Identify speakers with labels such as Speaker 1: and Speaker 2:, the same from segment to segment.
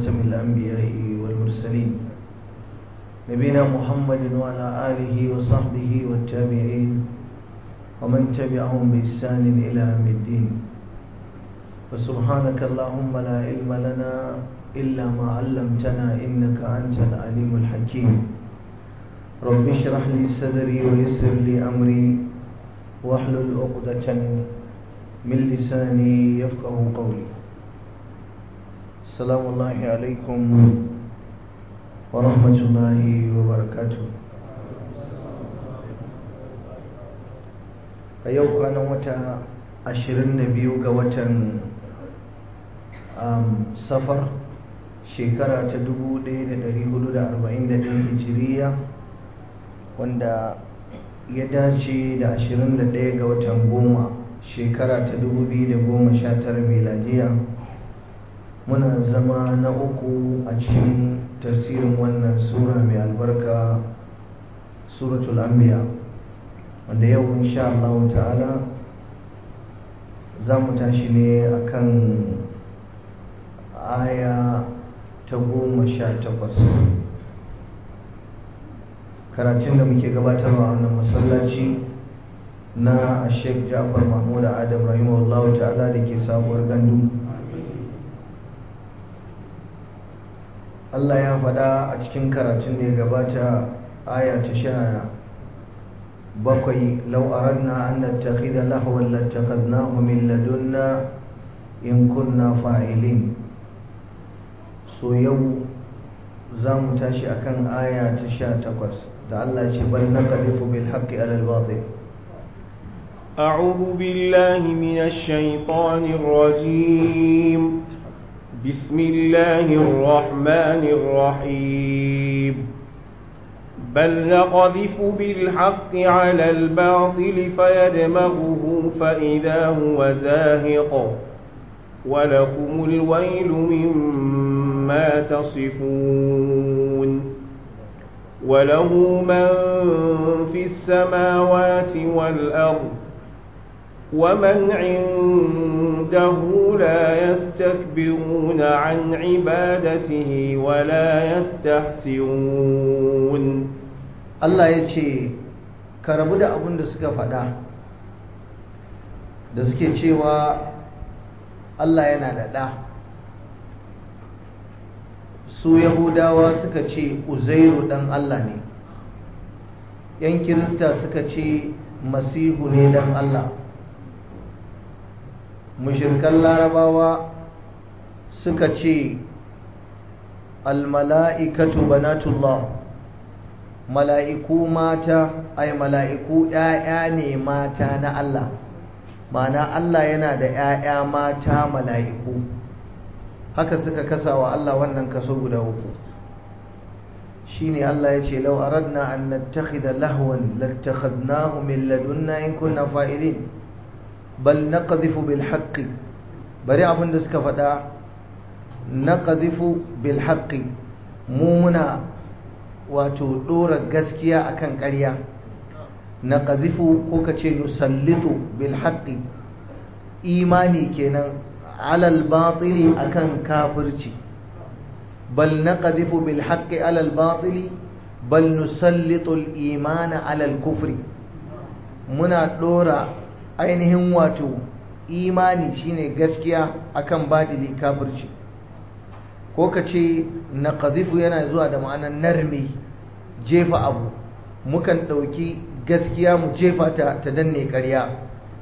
Speaker 1: خاتم الأنبياء والمرسلين نبينا محمد وعلى آله وصحبه والتابعين ومن تبعهم بإحسان إلى يوم الدين فسبحانك اللهم لا علم لنا إلا ما علمتنا إنك أنت العليم الحكيم رب اشرح لي صدري ويسر لي أمري واحلل عقدة من لساني يفقه قولي السلام الله عليكم ورحمة الله وبركاته a yau kwanan wata 22 ga watan safar shekara ta 1441 hijiriya wanda ya dace da 21 ga watan goma shekara ta 2019 miladiya muna zama na uku a cikin tafsirin wannan sura mai albarka suratul anbiya wanda yau insha Allah ta'ala za mu tashi ne akan aya ta goma sha takwas karatun da muke gabatarwa wannan masallaci na sheikh jafar mahmud adam rahimahullahu ta'ala da ke sabuwar gandu Allah ya faɗa a cikin karatun da ya gabata aya ta sha bakwai lau aradna an nattakhidha lahwan lattakhadnahu min ladunna in kunna fa'ilin so yau za mu tashi akan aya ta sha takwas da Allah ce bal naqdhifu bil haqqi ala al batil
Speaker 2: أعوذ بالله من الشيطان الرجيم بسم الله الرحمن الرحيم بل نقذف بالحق على الباطل فيدمغه فإذا هو زاهق ولكم الويل مما تصفون وله من في السماوات والأرض ومن عنده لا يستكبرون عن عبادته ولا يستحسرون
Speaker 1: Allah ya ce ka rabu da abin da suka faɗa da suke cewa Allah yana da ɗa su yahudawa suka ce uzairu ɗan Allah ne yan kirista suka ce masihu ne ɗan Allah mushirkan larabawa suka ce almala'ikatu banatullah mala'iku mata ai mala'iku ‘ya'ya ne mata na Allah mana Allah yana da ‘ya'ya mata mala'iku haka suka kasa wa Allah wannan kaso guda uku shi ne Allah ya ce lau aradna an nattakhidha lahwan lattakhadnahu min ladunna in kunna fa'ilin bal naqdhifu bil haqqi bari abin da suka faɗa naqdhifu bil haqqi mu muna wato dora gaskiya akan ƙarya naqdhifu ko kace nusallitu bil haqqi imani kenan alal batili akan kafirci bal naqdhifu bil haqqi alal batili bal nusallitu al imana alal kufri muna dora ainihin wato imani shine gaskiya akan badili kafirci ko ka ce na ƙazifu yana zuwa da ma'anar narme jefa abu mukan ɗauki gaskiya mu jefa ta ta danne ƙarya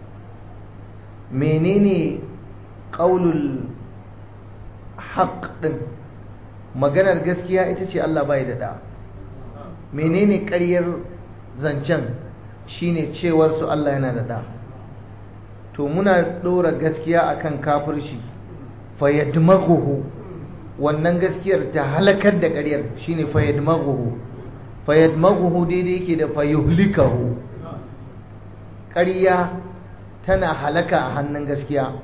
Speaker 1: menene ƙaulul haƙ ɗin maganar gaskiya ita ce Allah bai da ɗa menene ƙaryar zancen shine cewar su Allah yana da ɗa to muna ɗora gaskiya akan kafirci fayyadmaghuhu wannan gaskiyar ta halakar da ƙaryar shine fayyadmaghuhu fayyadmaghuhu daidai yake da fayyuhlikahu ƙarya tana halaka a hannun gaskiya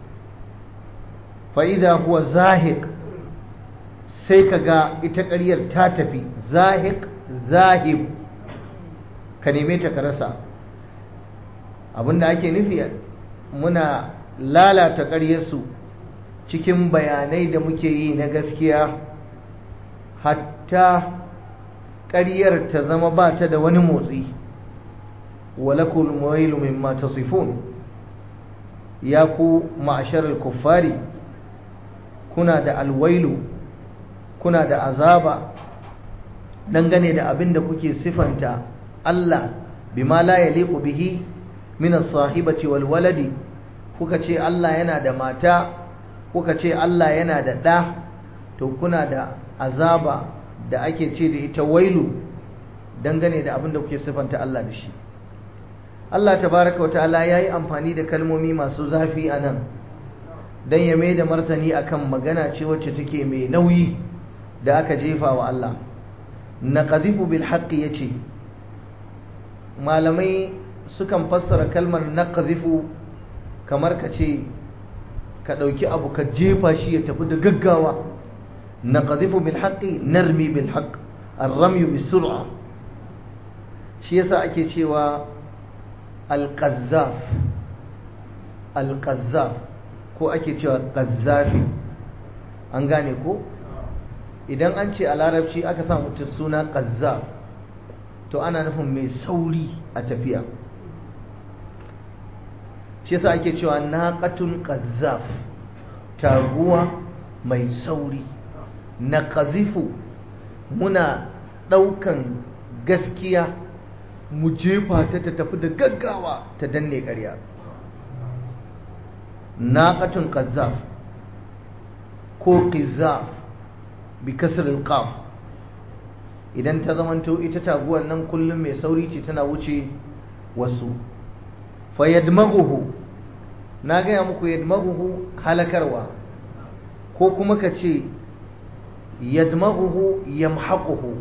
Speaker 1: fa'ida huwa zahiq sai ka ga ita ƙaryar ta tafi zahiq zahib ka neme ta ka rasa abinda ake nufi muna lalata ƙaryarsu cikin bayanai da muke yi na gaskiya hatta ƙaryar ta zama ba ta da wani motsi walakul mawailu mimma tasifun ya ku ma'asharar kuffari kuna da alwailu kuna da azaba dangane da abin da kuke sifanta Allah bima la yaliqu bihi min as-sahibati wal waladi kuka ce Allah yana da mata kuka ce Allah yana da ɗa to kuna da azaba da ake ce da ita wailu dangane da abin da kuke sifanta Allah da shi Allah tabaraka wa ta'ala yayi amfani da kalmomi masu zafi a nan dan ya mai da martani akan magana ce wacce take mai nauyi da aka jefa wa Allah naqadhifu bil haqqi yace malamai sukan fassara kalmar naqadhifu kamar ka ce ka ɗauki abu ka jefa shi ya tafi da gaggawa naqadhifu bil haqqi narmi bil haqq ar-ramy bis sur'a shi yasa ake cewa al-qazzaf al-qazzaf ko ake cewa qazzafi an gane ko idan an ce a larabci aka sa mutum suna qazzaf to ana nufin mai sauri a tafiya shi yasa ake cewa naqatun qazzaf taguwa mai sauri na qazifu muna daukan gaskiya mu jefa ta ta tafi da gaggawa ta danne ƙarya naqatun qazzaf ko qizaf bi kasr al-qaf idan ta zamanto ita taguwar nan kullum mai sauri ce tana wuce wasu fayadmaghuhu na gaya muku yadmaghuhu halakarwa ko kuma ka ce yadmaghuhu yamhaquhu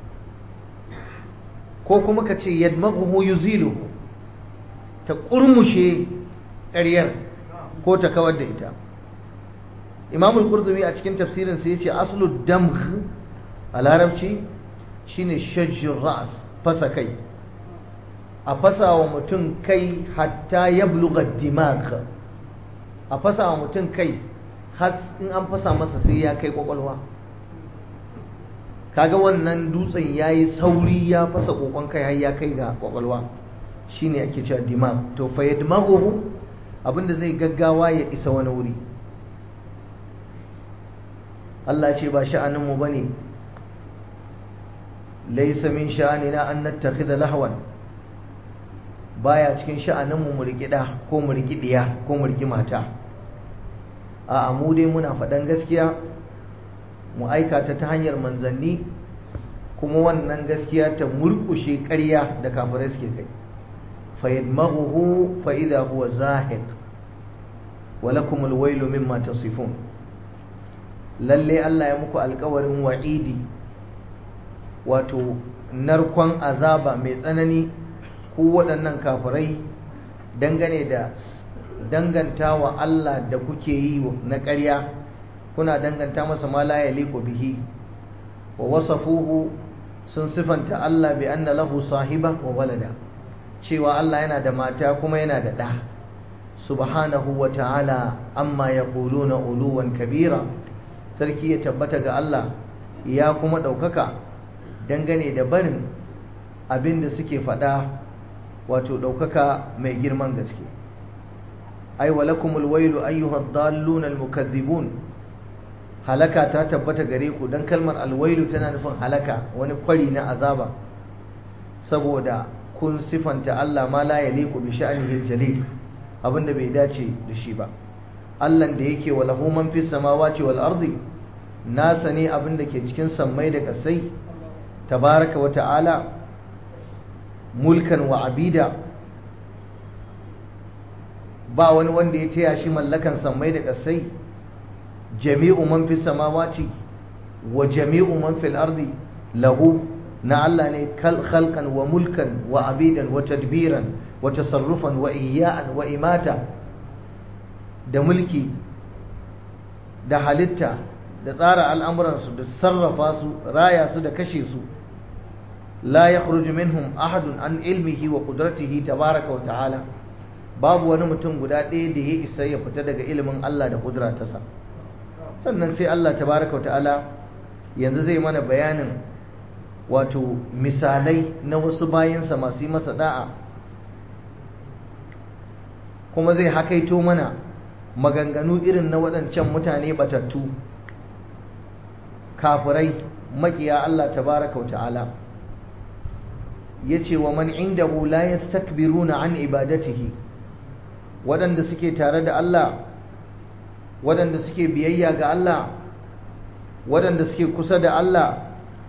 Speaker 1: ko kuma ka ce yadmaghuhu yuziluhu ta kurmushe ƙaryar ko ta kawar da ita imamul qurtubi a cikin tafsirin sai yace aslu damgh a larabci shine shajjur ras fasa kai a fasa wa mutum kai hatta ya bluga dimag a fasa wa mutum kai has in an fasa masa sai ya kai kwakwalwa kaga wannan dutsen ya yi sauri ya fasa kokon kai har ya kai ga kwakwalwa shine ake cewa dimag to fa yadmaghu abinda zai gaggawa ya isa wani wuri Allah ce ba sha'aninmu bane laysa min sha'anina an nattakhidha lahwan baya cikin sha'aninmu mu riƙi ɗa ko mu riƙi ɗiya ko mu riƙi mata a mu dai muna faɗan gaskiya mu aikata ta hanyar manzanni kuma wannan gaskiya ta murƙushe ƙarya da kafirai suke kai fa yadmaghuhu fa idha huwa zahiq wa lakum alwaylu mimma tasifun lalle Allah ya muku alƙawarin wa'idi wato narkon azaba mai tsanani ku waɗannan kafirai dangane da danganta wa Allah da kuke yi na ƙarya kuna danganta masa ma la yaliqu bihi wa wasafuhu sun sifanta Allah bi anna lahu sahiba wa walada cewa Allah yana da mata kuma yana da ɗa subhanahu wa ta'ala amma yaquluna uluwan kabira sarki ya tabbata ga Allah ya kuma ɗaukaka dangane da barin abin da suke faɗa wato ɗaukaka mai girman gaske ai walakumul wailu ayyuhad dallun almukazzibun halaka ta tabbata gare ku dan kalmar alwailu tana nufin halaka wani kwari na azaba saboda kun sifanta Allah ma la yaliqu bi sha'nihi aljalil abinda bai dace da shi ba Allah da yake wa lahu man fis samawati wal ardi nasa ne abinda ke cikin sammai da kasai tabaraka wa ta'ala mulkan wa abida ba wani wanda ya taya shi mallakan sammai da ƙasai jami'u man fi samawati wa jami'u man fil ardi lahu na Allah ne khalqan wa mulkan wa abidan wa tadbiran wa tasarrufan wa iya'an wa imata da mulki da halitta da tsara al'amuransu da sarrafa su raya su da kashe su la yakhruju minhum ahadun an ilmihi wa qudratihi tabaraka wa ta'ala babu wani mutum guda ɗaya da ya isa ya fita daga ilimin Allah da kudratarsa sannan sai Allah tabaraka ta'ala yanzu zai mana bayanin wato misalai na wasu bayansa masu yi masa da'a kuma zai hakaito mana maganganu irin na waɗancan mutane batattu kafirai makiya Allah tabaraka ta'ala ya ce wa man indahu la yastakbiruna an ibadatihi waɗanda suke tare da Allah waɗanda suke biyayya ga Allah waɗanda suke kusa da Allah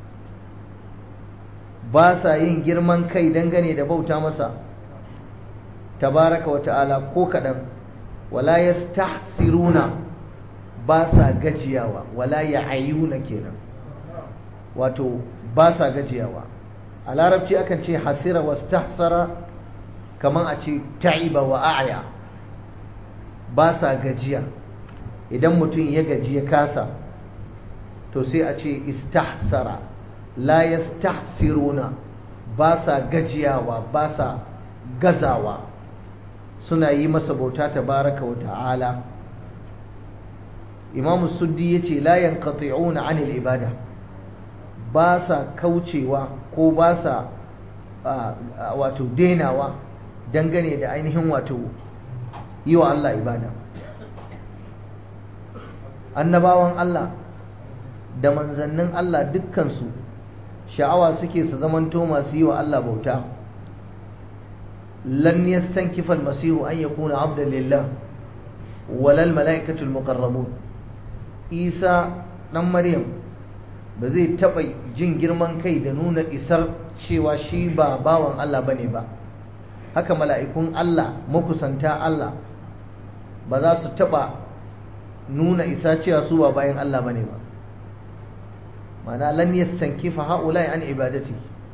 Speaker 1: ba sa yin girman kai dangane da bauta masa tabaraka wa ta'ala ko kaɗan wala yastahsiruna ba sa gajiyawa wala ya'ayuna kenan wato ba sa gajiyawa a larabci akan ce hasira wastahsara kaman a ce ta'iba wa a'ya ba sa gajiya idan mutum ya gaji ya kasa to sai a ce istahsara la yastahsiruna ba sa gajiyawa ba sa gazawa suna yi masa bauta tabaraka wa ta'ala imam suddi ya ce la yanqati'una anil ibada ba sa kaucewa ko ba sa wato denawa dangane da ainihin wato yi wa Allah ibada annabawan Allah da manzannin Allah dukkansu sha'awa suke su zamanto masu yi wa Allah bauta lan yastankifa almasihu an yakuna abdan lillah walal malaikatul muqarrabun isa dan maryam ba zai taba jin girman kai da nuna isar cewa shi ba bawan Allah bane ba haka mala'ikun Allah makusanta Allah ba za su taba nuna isa cewa su ba bayan Allah bane ba mana lan yastankifa haula'i an ibadati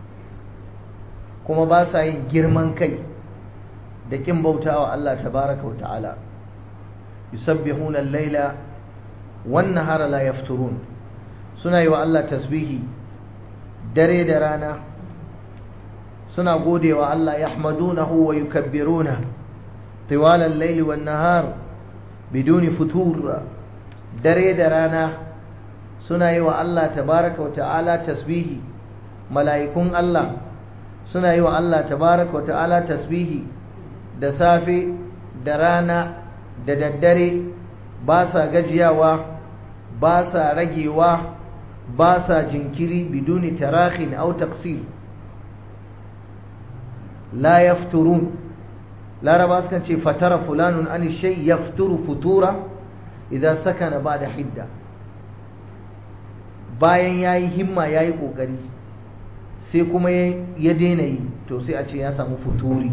Speaker 1: kuma ba sa yin girman kai da kin bautawa Allah tabaraka wa ta'ala yusabbihuna al-laila wan nahara la yafturun suna yi wa Allah tasbihi dare da rana suna godewa Allah yahmadunahu wa yukabbiruna طوال الليل والنهار بدون فتور dare da rana suna yi wa Allah tabaraka wa ta'ala tasbihi mala'ikun Allah suna yi wa Allah tabaraka wa ta'ala tasbihi da safe da rana da daddare ba sa gajiyawa ba sa ragewa ba sa jinkiri biduni tarahin au taqsir la yafturun laraba sukan ce fatara fulanun an shay yafturu futura idan sakana ba da hidda bayan ya yi himma ya yi ƙoƙari sai kuma ya daina yi to sai a ce ya samu futuri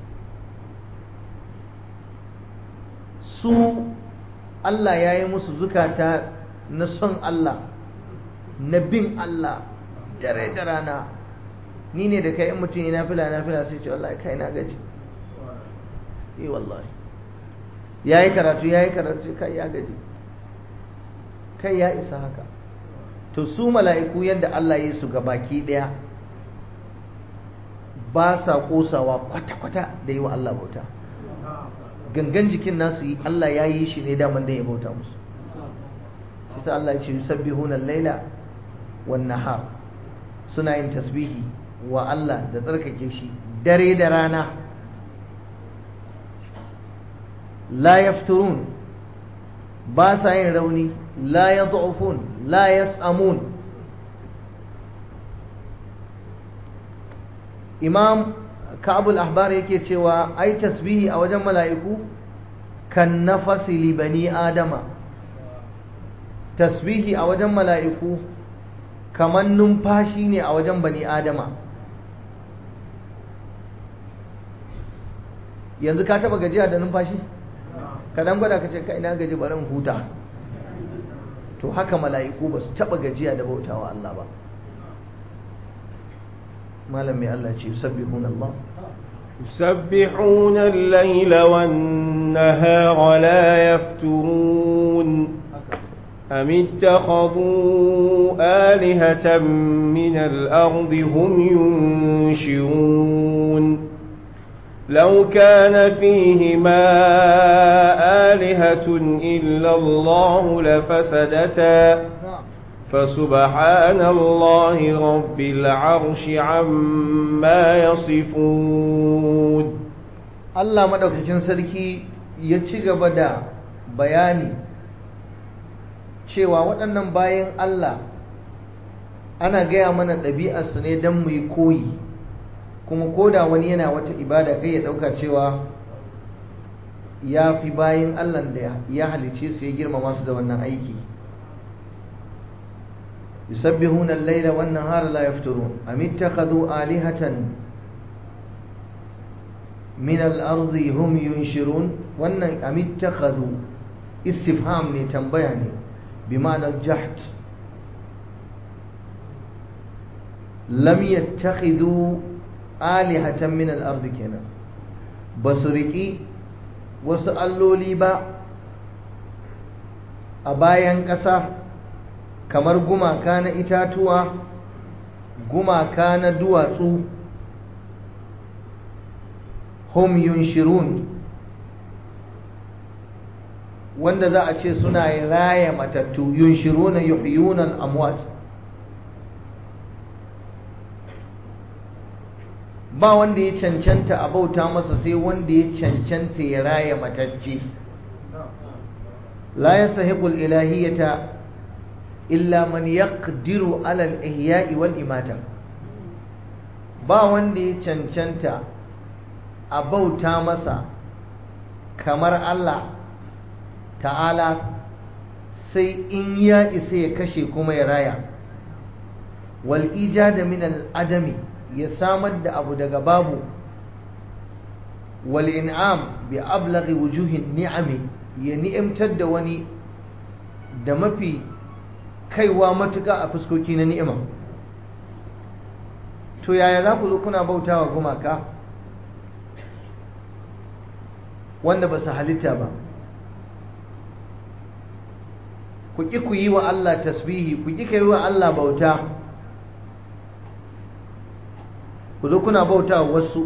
Speaker 1: su Allah ya yi musu zukata na son Allah na bin Allah dare da rana ni ne da kai in mutum yana fila na fila sai ce wallahi kai na gaji eh wallahi ya yi karatu ya yi karatu kai ya gaji kai ya isa haka to su mala'iku yadda Allah ya su baki ɗaya ba sa ƙosawa kwata-kwata da yi wa Allah bauta gangan jikin nasu yi Allah ya yi shi ne daman da ya bauta musu shi sa Allah ya ce yusabbihuna laila wan nahar suna yin tasbihi wa Allah da tsarkake shi dare da rana la yafturun ba sa yin rauni la yad'ufun la yas'amun imam ka'abul ahbar yake cewa ai tasbihi a wajen mala'iku kan nafasi li bani adama tasbihi a wajen mala'iku kamar numfashi ne a wajen bani adama yanzu ka taba gajiya da numfashi ka dan gwada ka ce ka ina gaji bari in huta to haka mala'iku ba su taba gajiya da bautawa Allah ba malam mai Allah ce yusabbihuna Allah
Speaker 2: يسبحون الليل والنهار لا يفترون أم اتخذوا آلهة من الأرض هم ينشرون لو كان فيهما آلهة إلا الله لفسدتا فسبحان الله رب العرش عما يصفون
Speaker 1: Allah maɗaukakin sarki ya ci gaba da bayani cewa waɗannan bayan Allah ana gaya mana ɗabi'arsu ne don mu yi koyi kuma koda wani yana wata ibada kai ya ɗauka cewa ya fi bayan Allah da ya halice su ya girmama su da wannan aiki يسبحون الليل والنهار لا يفترون أم اتخذوا آلهة من الأرض هم ينشرون وأن أم اتخذوا استفهام لتنبيعني بمعنى الجحد لم يتخذوا آلهة من الأرض كنا بسرقي وسألوا لي با أبايا كسا kamar gumaka na itatuwa gumaka na duwatsu hum yunshirun wanda za a ce suna raya matattu yunshiruna yuhyunan amwat ba wanda ya cancanta a bauta masa sai wanda ya cancanta ya raya matacce la yasahiqul ilahiyata illa man yaqdiru ala al-ihya'i wal imata ba wanda ya cancanta a bauta masa kamar Allah ta'ala sai in ya isa ya kashe kuma ya raya wal ijada min al-adami ya samar da abu daga babu wal in'am bi ablaghi wujuhin ni'ami ya ni'imtar da wani da mafi kaiwa matuka a fuskoki na ni'ima to yaya za ku zo kuna bautawa gumaka wanda ba su halitta ba ku ƙi ku yi wa Allah tasbihi ku ƙi ka yi wa Allah bauta ku zo kuna bauta wasu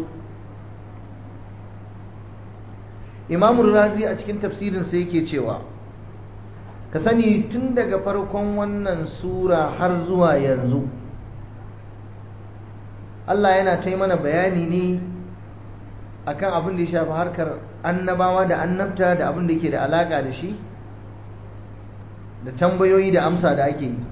Speaker 1: imamu razi a cikin tafsirinsa yake cewa ka sani tun daga farkon wannan sura har zuwa yanzu Allah yana ta mana bayani ne akan abin da ya shafi harkar annabawa da annabta da abin da yake da alaka da shi da tambayoyi da amsa da ake yi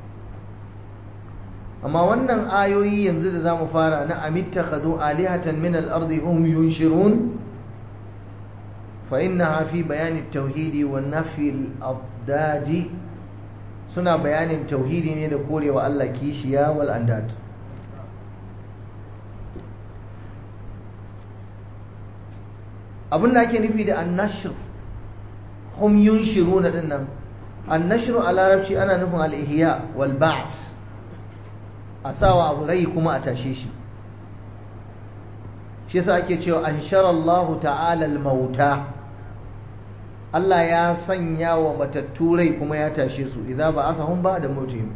Speaker 1: amma wannan ayoyi yanzu da za mu fara na amittakhadhu alihatan min al-ardi hum yunshirun fa innaha fi bayan at-tauhid wa nafi al-abdad suna bayanin tauhidi ne da korewa Allah kishiya wal andad abin da ake nufi da annashr hum yunshiruna dinnan annashr a larabci ana nufin al-ihya wal ba'th a sawa abu rai kuma a tashe shi shi yasa ake cewa ansharallahu ta'ala al-mauta Allah ya sanya wa matattu rai kuma ya tashe su idza ba'athahum ba'da mautihim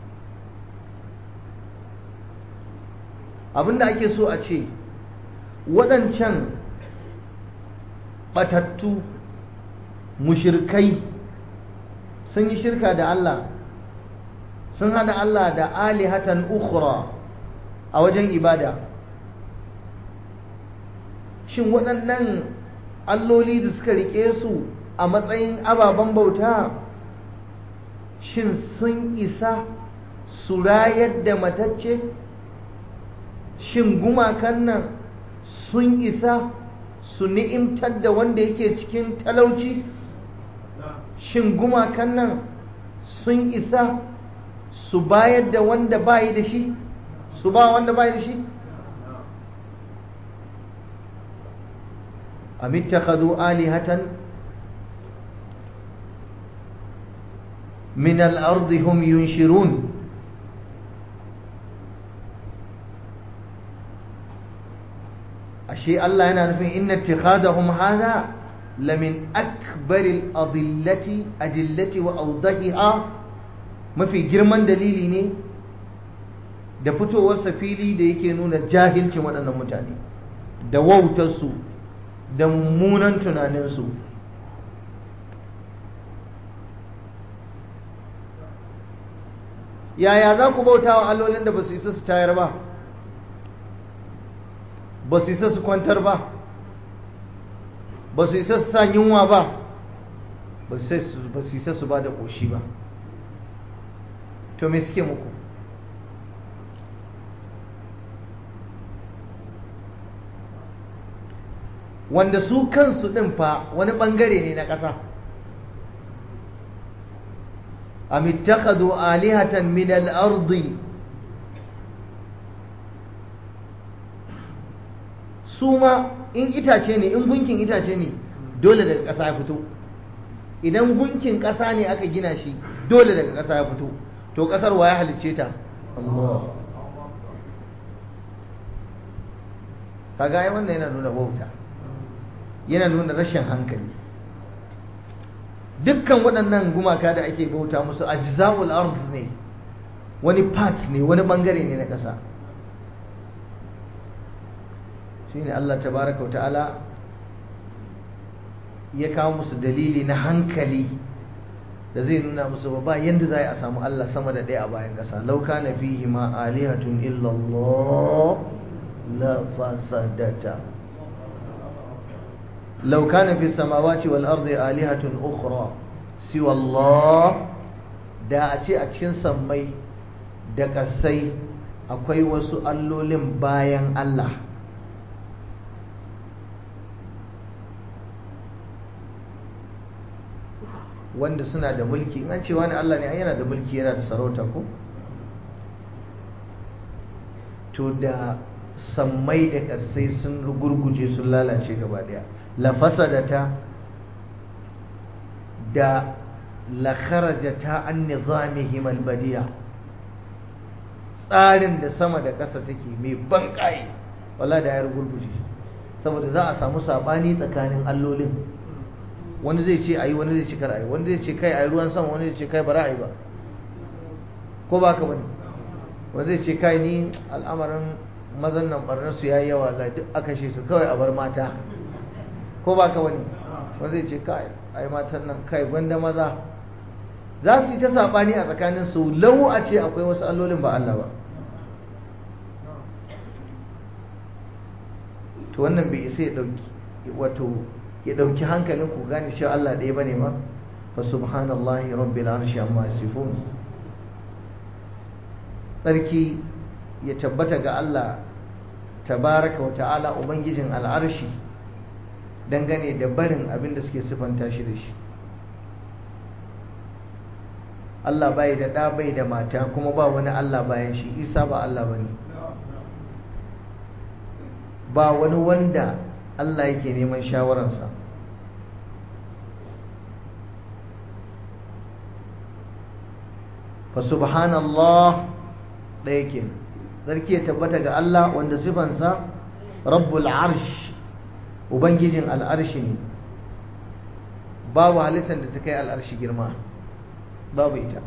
Speaker 1: abinda ake so a ce waɗancan batattu mushirkai sun yi shirka da Allah sun hada Allah da alihatan ukhra a wajen ibada shin waɗannan alloli da suka rike su a matsayin ababen bauta shin sun isa su rayar da matacce shin gumakan nan sun isa su ni'imtar da wanda yake cikin talauci shin gumakan nan sun isa su bayar da wanda bayi da shi su ba wanda bayi da shi am ittakhadhu alihatan min al-ardi hum yunshirun ashe Allah yana nufin inna ittikhadahum hadha lamin akbaril adillati adillati wa awdahiha mafi girman dalili ne da fitowarsa fili da yake nuna jahilcin waɗannan mutane da wautarsu da mummunan tunaninsu yaya za ku bauta wa allolin da ba su isa su tayar ba ba su isa su kwantar ba ba su isa su sa yunwa ba ba su isa su ba da ƙoshi ba to me suke muku wanda su kansu ɗin fa wani ɓangare ne na ƙasa am ittakhadhu alihatan min al-ardi su ma in itace ne in gunkin itace ne dole daga ƙasa ya fito idan gunkin ƙasa ne aka gina shi dole daga ƙasa ya fito to ƙasar wa ya halicce ta Allah kaga ai wannan yana nuna wauta yana nuna rashin hankali dukkan waɗannan gumaka da ake bauta musu ajza'ul ard ne wani part ne wani bangare ne na ƙasa shine Allah tabaraka wa ta'ala ya kawo musu dalili na hankali da zai nuna musu ba yanda za a samu Allah sama da ɗaya a bayan ƙasa lauka na fihi ma alihatun illallah la fasadata لو كان في السماوات والأرض آلهة أخرى سوى الله da a ce a cikin sammai da kasai akwai wasu allolin bayan Allah wanda suna da mulki in an ce wani Allah ne yana da mulki yana da sarauta ko to da sammai da kasai sun gurguje sun lalace gaba daya lafasadata da lakharajata an nizamihim albadiya tsarin da sama da ƙasa take mai ban ƙai wala da ya gurguje saboda za a samu sabani tsakanin allolin wani zai ce ayi wani zai ce kar ayi wani zai ce kai ayi ruwan sama wani zai ce kai bara ayi ba ko ba ka bane wani zai ce kai ni al'amarin mazan nan barnar su yayi yawa la duk aka shi su kawai a bar mata ko ba ka wani wanda zai ce kai ai matan nan kai gwanda maza za su yi ta saɓani a tsakanin su lau a ce akwai wasu allolin ba Allah ba to wannan bai isa ya ɗauki wato ya ɗauki hankalin ku gane cewa Allah ɗaya bane ma fa subhanallahi rabbil arshi amma yasifun tsarki ya tabbata ga Allah tabaraka wa ta'ala ubangijin al'arshi dangane da barin abin da suke sifanta shi da shi Allah bai da ɗa bai da mata kuma ba wani Allah bayan shi isa ba Allah ba ne ba wani wanda Allah yake neman shawararsa fa subhanallah ɗaya ke sarki ya tabbata ga Allah wanda sifansa rabbul arsh ubangijin al'arshi ne babu halittar da ta kai al'arshi girma babu ita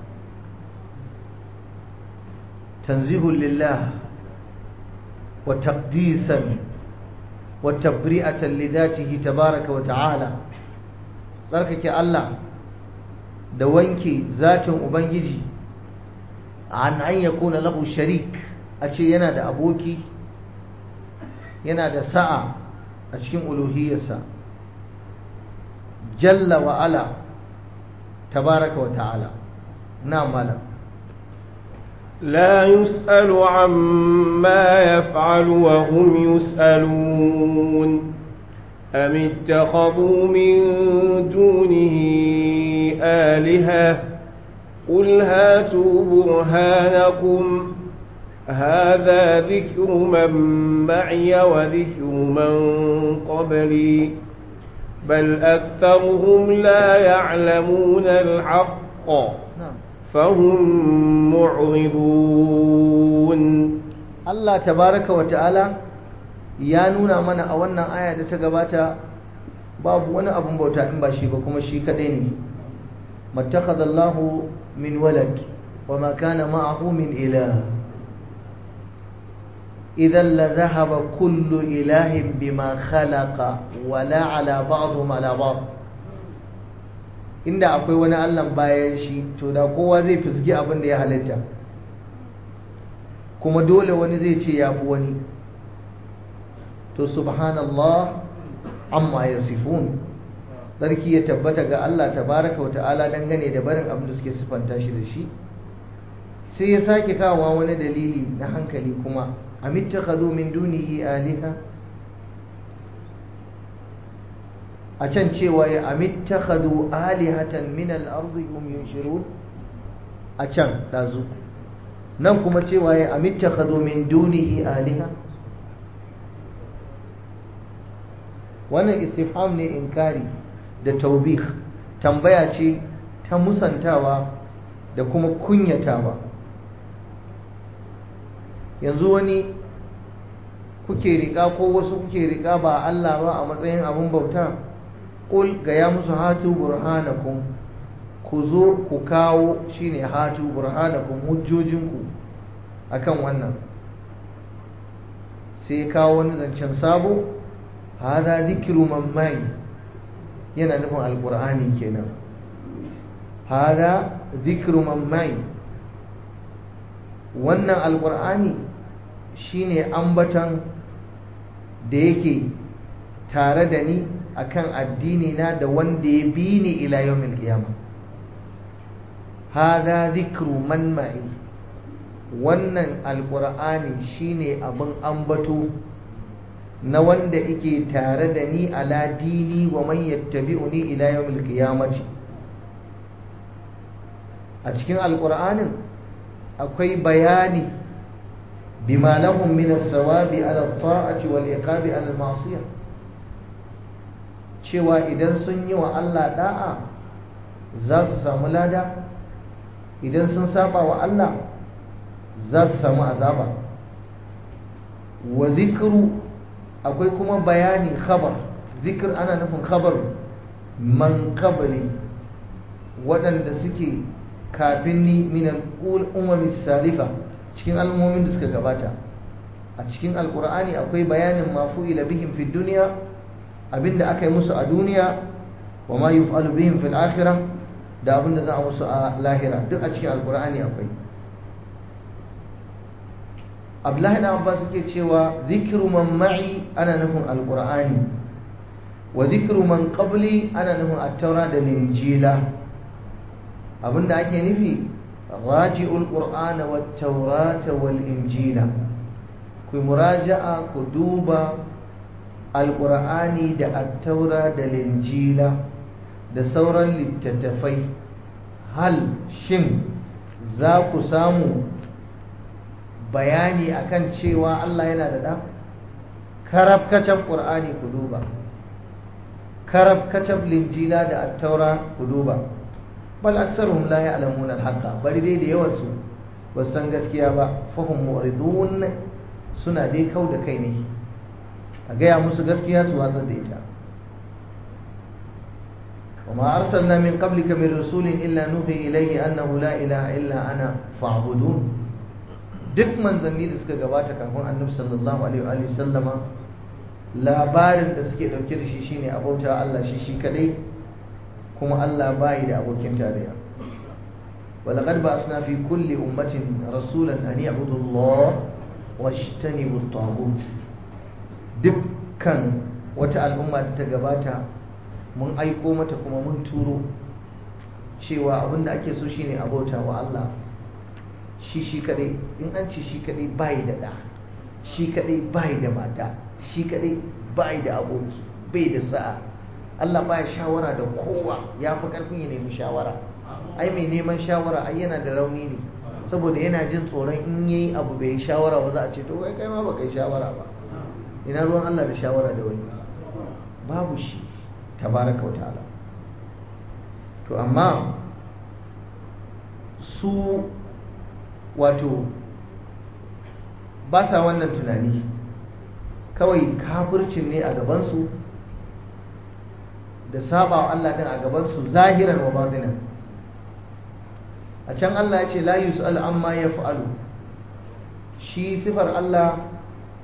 Speaker 1: tanzihun lillah wa taqdisan wa tabri'atan lidatihi tabaraka wa ta'ala tsarkake Allah da wanke zatin ubangiji an an yakuna lahu sharik a ce yana da aboki yana da sa'a a cikin uluhiyarsa jalla wa ala tabaraka wa ta'ala na malam
Speaker 2: لا يسأل عما يفعل وهم يسألون أم اتخذوا من دونه آلهة قل هاتوا برهانكم هذا ذكر من معي وذكر من قبلي بل أكثرهم لا يعلمون الحق فهم معرضون
Speaker 1: الله تبارك وتعالى ya nuna mana a wannan aya da ta gabata babu wani abun bauta in ba shi ba kuma shi kadai ne mattakhadallahu min walad wa ma kana ma'ahu min ilah idan la zahaba kullu ilahin bima khalaqa wala ala ba'dhum ala ba'd inda akwai wani Allah bayan shi to da kowa zai fisgi abin da ya halitta kuma dole wani zai ce yafi wani to subhanallah amma yasifun sarki ya tabbata ga Allah tabaraka wata'ala dangane da barin abin da suke sifanta shi da shi sai ya sake kawo wani dalili na hankali kuma amittakhadhu min dunihi aliha a can cewa ya amittakhadhu alihatan min al-ardi hum yunshirun a can dazu nan kuma cewa ya amittakhadhu min dunihi aliha wannan istifham ne inkari da taubih tambaya ce ta musantawa da kuma kunyatawa yanzu wani kuke riƙa ko wasu kuke riƙa ba Allah ba a matsayin abin bauta ƙul ga ya musu hatu burhanakum ku zo ku kawo shine hatu burhanakum hujjojinku akan wannan sai kawo wani zancen sabo hada zikiru mammai yana nufin alkur'ani kenan hada zikiru mammai wannan alkur'ani shine ambatan da yake tare da ni akan addini na da wanda ya bi ni ila yawmil qiyama hada zikru man ma'i wannan alkur'ani shine abin ambato na wanda yake tare da ni ala dini wa man yattabi'uni ila yawmil qiyamati a cikin alkur'anin akwai bayani bima lahum min as-sawabi ala at-ta'ati wal iqabi ala al-ma'siyah cewa idan sun yi wa Allah da'a za su samu lada idan sun saba wa Allah za su samu azaba wa zikru akwai kuma bayani khabar zikr ana nufin khabar man qabli waɗanda suke kafin ni min al-umami salifa cikin al'ummomin da suka gabata a cikin alkur'ani akwai bayanin mafu'ila bihim fi duniya abinda aka yi musu a duniya wa ma yuf'alu bihim fil akhirah da abinda za a musu a lahira duk a cikin alkur'ani akwai Abdullahi da Abbas suke cewa zikru man ma'i ana nufin alkur'ani wa zikru man qabli ana nufin at-taura da linjila abinda ake nufi raji'ul qur'ana wat taurata wal injila ku muraja'a ku duba alqur'ani da at-taura da linjila da sauran littattafai hal shin za ku samu bayani akan cewa Allah yana da da karabkacin qur'ani ku duba karabkacin linjila da at-taura ku duba bal aksaruhum la ya'lamuna al-haqqa bari dai da yawan su ba san gaskiya ba fahum mu'ridun suna dai kau da kai ne a gaya musu gaskiya su watsar da ita وما أرسلنا من قبلك من رسول إلا نوحي إليه أنه لا إله إلا أنا فاعبدون duk manzanni da suka gabata kafin annabi sallallahu alaihi wa sallama labarin da suke dauke da shi shine abauta Allah shi shi kadai kuma Allah bai da abokin tarayya walaqad ba'athna fi kulli ummatin rasulan an ya'budu Allah washtanibu at-taghut dukkan wata al'umma da ta gabata mun aiko mata kuma mun turo cewa abinda ake so shine abauta wa Allah shi shi kadai in an ce shi kadai bai da da shi kadai bai da mata shi kadai bai da aboki bai da sa'a Allah baya shawara da kowa ya fi karfin ya nemi shawara ai mai neman shawara ai yana da rauni ne saboda yana jin tsoron in yayi abu bai shawara ba za a ce to kai kai ma ba kai shawara ba ina ruwan Allah da shawara da wani babu shi tabaraka wa ta'ala to amma su wato ba sa wannan tunani kawai kafircin ne a gabansu da saba wa Allah din a gabansu zahiran wa batinan a can Allah ya ce la yus'al amma yaf'alu shi sifar Allah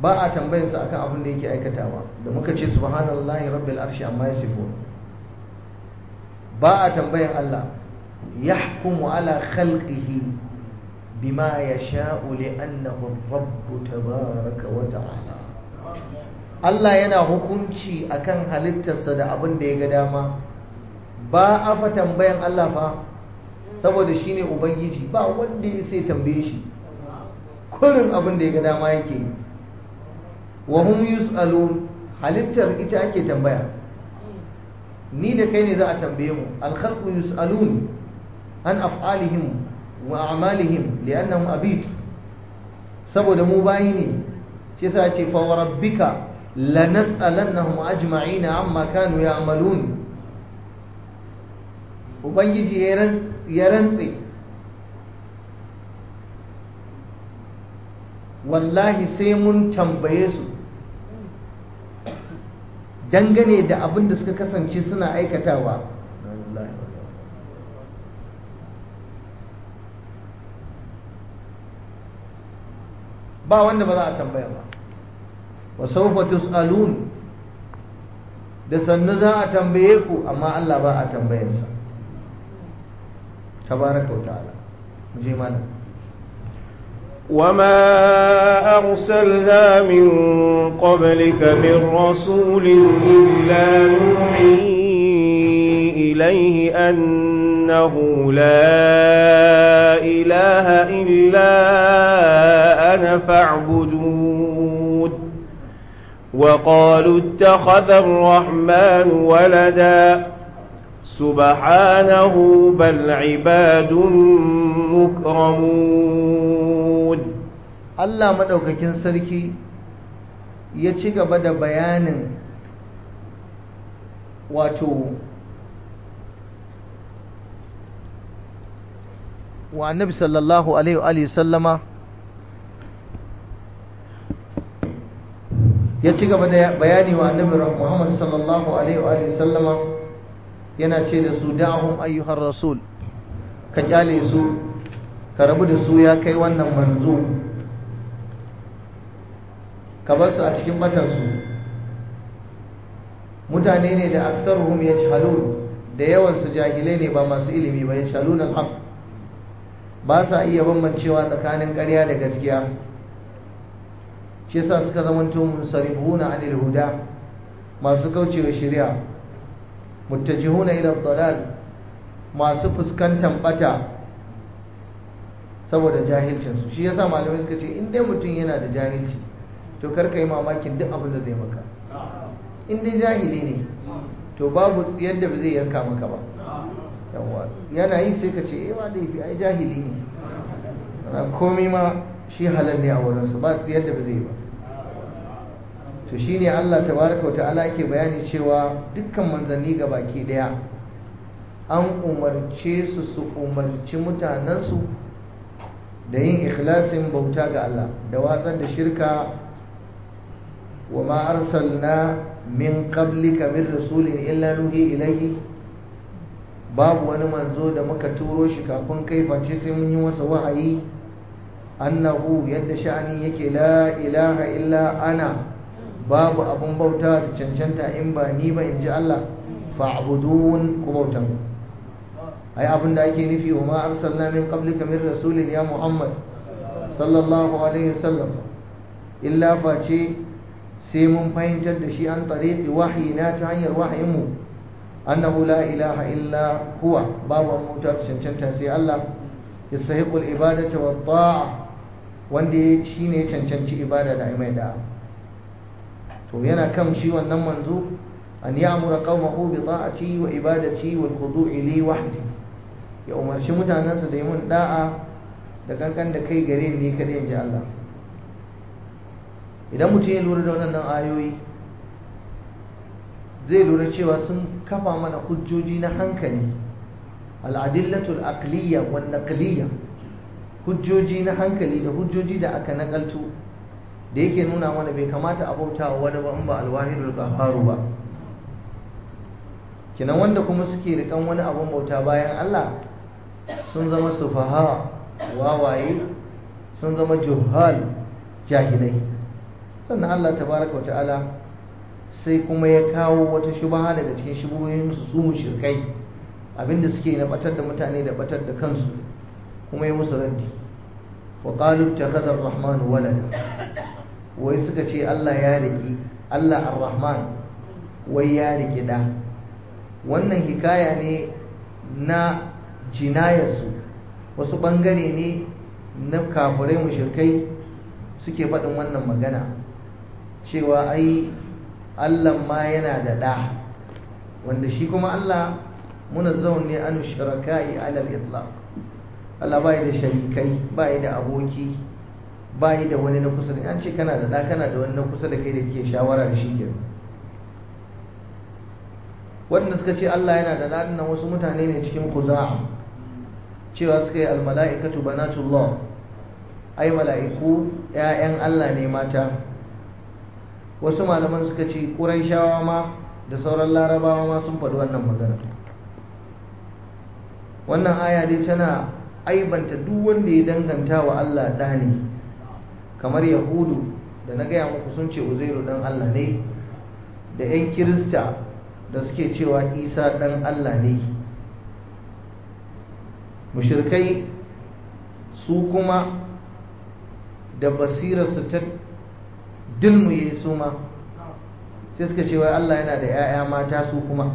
Speaker 1: ba a tambayarsa akan abin da yake aikatawa da muka ce subhanallahi rabbil arshi amma yasifun ba a tambayan Allah yahkumu ala khalqihi bima yasha'u li'annahu ar-rabb tabaraka wa ta'ala Allah yana hukunci akan halittarsa da abin da ya ga dama ba a fa tambayan Allah fa saboda shine ubangiji ba wanda ya sai tambaye shi kullum abin da ya ga dama yake yi wa hum yus'alun halittar ita ake tambaya ni da kai ne za a tambaye mu al-khalqu yus'alun an af'alihim wa a'malihim li'annahum abid saboda mu bayi ne shi yasa ce fa wa rabbika lanas'alannahum ajma'ina amma kanu ya'malun ubangiji ya rantse wallahi sai mun tambaye su dangane da abin da suka kasance suna aikatawa ba wanda ba za a tambaya ba wa sawfa tus'alun da sannu za a tambaye ku amma Allah ba a tambayarsa tabaraka wa ta'ala mu je malam
Speaker 2: وما أرسلنا من قبلك من رسول إلا نوحي إليه أنه لا إله إلا أنا فاعبدون وقالوا اتخذ الرحمن ولدا سبحانه بل عباد مكرمون
Speaker 1: Allah maɗaukakin sarki ya ci gaba da bayanin wato wa annabi sallallahu alaihi wa sallama ya ci gaba da bayani wa annabi Muhammad sallallahu alaihi wa sallama yana ce da su da'ahum ayyuhar rasul ka kyale su ka rabu da su ya kai wannan manzo ka bar su a cikin batansu mutane ne da aksaruhum yajhalun da yawan su jahilai ne ba masu ilimi ba yajhalun al-haq ba sa iya bambancewa tsakanin ƙarya da gaskiya shi yasa suka zamanto munsarifuna anil huda masu kaucewa shari'a muttajihuna ila dalal masu fuskantar bata saboda jahilcinsu shi yasa malamai suka ce in dai mutum yana da jahilci to karka yi mamakin duk abin da zai maka in dai jahili ne to babu yadda ba zai yanka maka ba yawa yana yi sai ka ce eh ma dai ai jahili ne ana komai ma shi halal ne a wurinsu ba yadda ba zai ba to shine Allah tabaraka wa ta'ala yake bayani cewa dukkan manzanni ga baki daya an umarce su su umarci mutanensu da yin ikhlasin bauta ga Allah da watsar da shirka wa ma arsalna min qablika min rasulin illa nuhi ilayhi babu wani manzo da muka turo shi kafin kai face sai mun yi masa wahayi annahu yadda sha'ani yake la ilaha illa ana babu abun bauta da cancanta in ba ni ba in ji Allah fa'budun ku bautan ai abin da ake nufi wa ma arsalna min qablika min rasulin ya Muhammad sallallahu alaihi wasallam illa face sai mun fahimtar da shi an tariqi wahayina ta hanyar wahayinmu annahu la ilaha illa huwa babu bauta da cancanta sai Allah yastahiqul ibadata wa ta'a wanda shine ya cancanci ibada da mai da'a to yana kan shi wannan manzo an ya'mura qaumahu bi ta'ati wa ibadati wal khudu'i li wahdi ya umarci mutanansa da yi mun da'a da kankan da kai gare ni kadai inji Allah idan mutum ya lura da waɗannan ayoyi zai lura cewa sun kafa mana hujjoji na hankali al'adillatul aqliya wan naqliya hujjoji na hankali da hujjoji da aka nakaltu da yake nuna mana bai kamata a bauta wa wani ba in ba alwahidul qahharu ba kinan wanda kuma suke rikan wani abun bauta bayan Allah sun zama sufaha wawaye sun zama juhal jahilai sannan Allah tabaraka wa ta'ala sai kuma ya kawo wata shubaha daga cikin shubuhoyin su su mushrikai abinda suke na batar da mutane da batar da kansu kuma ya musu raddi wa qalu ittakhadha ar-rahman walada wai suka ce Allah ya riki Allah ar-rahman wai ya riki da wannan hikaya ne na jinayarsu wasu bangare ne na kafirai mushrikai suke faɗin wannan magana cewa ai Allah ma yana da ɗa wanda shi kuma Allah munazzahun ne an shiraka'i alal itlaq Allah bai da sharikai bai da aboki bai da wani na kusa da an ce kana da ɗa kana da wani na kusa da kai da ke shawara da shi kenan wanda suka ce Allah yana da ɗan nan wasu mutane ne cikin kuza'a cewa suka yi almala'ikatu banatullah ai mala'iku ‘ya'yan Allah ne mata wasu malaman suka ce ƙuraishawa ma da sauran larabawa ma sun faɗi wannan magana wannan aya dai tana aibanta duk wanda ya danganta wa Allah ɗa ne kamar yahudu da na gaya muku sun ce uzairu ɗan Allah ne da 'yan kirista da suke cewa isa ɗan Allah ne mushirkai su kuma da basirarsu ta dilmuye su ma sai suka ce wai Allah yana da 'ya'ya mata su kuma